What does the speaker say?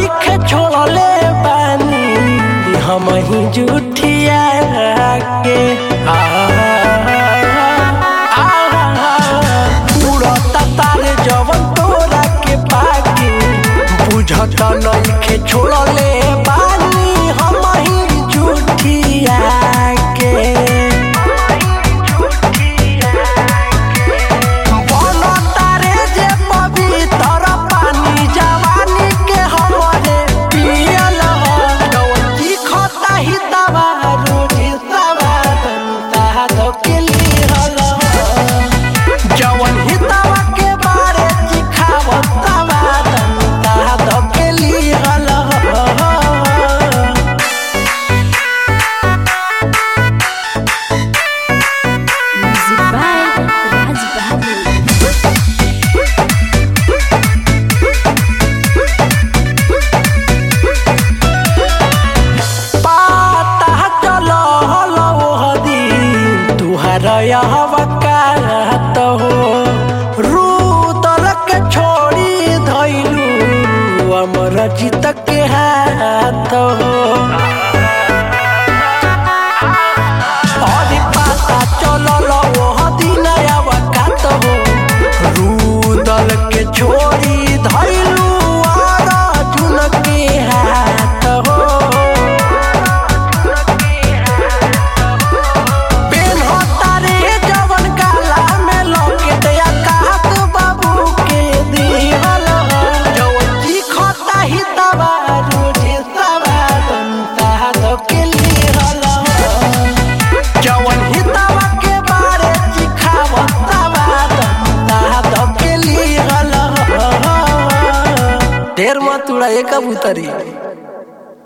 नइखे छोड़ले बानी हम ही जुठिया के आ उड़ता तारे जवन तोरा के पाके बुझत नइखे छोड़ले बानी हम ही जुठिया के बनतारे जे पवित्र पानी जवानी के हमरे पियल ह डोली खता ही दवा रोजी सवा दंता धोकेली हल जवन ही दवा के बारे चिखावत सवा दंता धोकेली हल Music by Raj Bahadur. पाता चलो हलो दिन तुहर वकालत हो रूतल के छोड़ी धैलू अमर जीत के हाथ हो अरे पाता चलो दिन वकात हो रूदल के छोड़ी धैलू अर्जुन के हाथ हो पेन्हतारे जवन काला में लॉकेट या कहत बाबू के दिहल जवन चिखता ही दवा रोजे सवा दंता धकेली हल जवन ही दवा के बारे चिखावत सवा दंता धकेली हल ढेर मत उड़ा एक कबूतरी